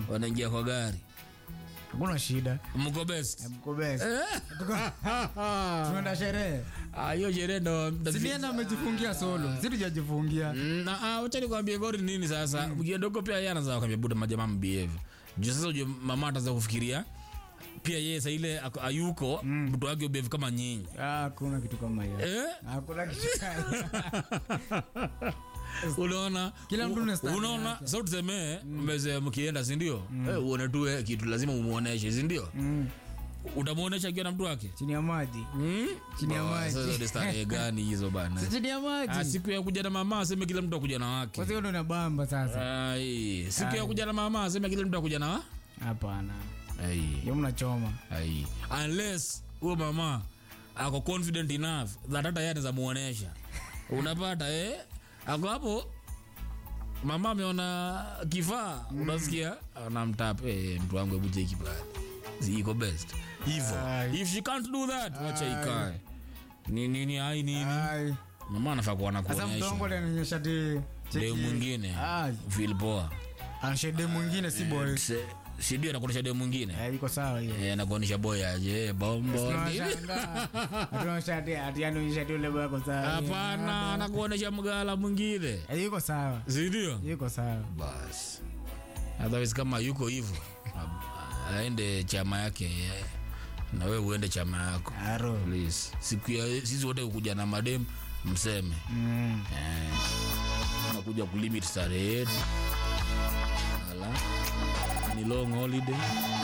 wanaingia kwa gari hakuna shida mko best mko best tunaenda sherehe Ah, hiyo sherehe ndo silienda amejifungia solo si tujajifungia na ah, wacha nikwambie gori nini sasa mkienda huko pia yeye anaanza kwambia buda majamaa mbehave juu sasa ujue mama ataanza kufikiria pia yeye saa ile ako- ayuko mtu wake ubehave kama nyinyi Ah, hakuna kitu kama hiyo eh? hakuna kitu unaona Kila mtu na style unaona yake. sa tuseme mmeze mkienda sindio eh, uone tu eh, kitu lazima umuoneshe sindio Mm, utamuonesha akiwa na mtu wake chini ya maji Hmm? Chini ya Ba, maji. sasa ni starehe gani hizo bana Si chini ya Ah, maji siku ya kuja na mama aseme kila mtu akuja na wake kwa hiyo ndo nabamba sasa Ai, siku ya kuja na mama aseme kila mtu akuja na wa- hapana Ai, hiyo mnachoma ai. unless huyo mama ako confident enough that hata yeye anaweza muonesha unapata eh? ako hapo mama ameona kifaa unasikia anamtap eh, mtu wangu hebu cheki pale Si iko best hivo Ai. if she can't do that wacha ikae ni nini ai nini Ai. mama anafaa kuwa sasa mtu wangu nakuonyesha atanionyesha ti deu mwingine Ah. feel poa anashede mwingine si boy Se- sidio nakuonyesha deu mwingine Eh, iko sawa hiyo Eh, nakuonyesha boy aje bombo Tunashangaa. Hatuonyesha ati- ati anaonyesha ati ule boy ako sawa. hapana anakuonyesha mgala mwingine Eh, yuko sawa sindio yuko sawa bas otherwise kama yuko hivyo a- aende chama yake eh, na we uende chama yako aro please siku ya sisi wote kukuja na madem mseme Mm. eh, nakuja kulimit starehe yetu ala ni long holiday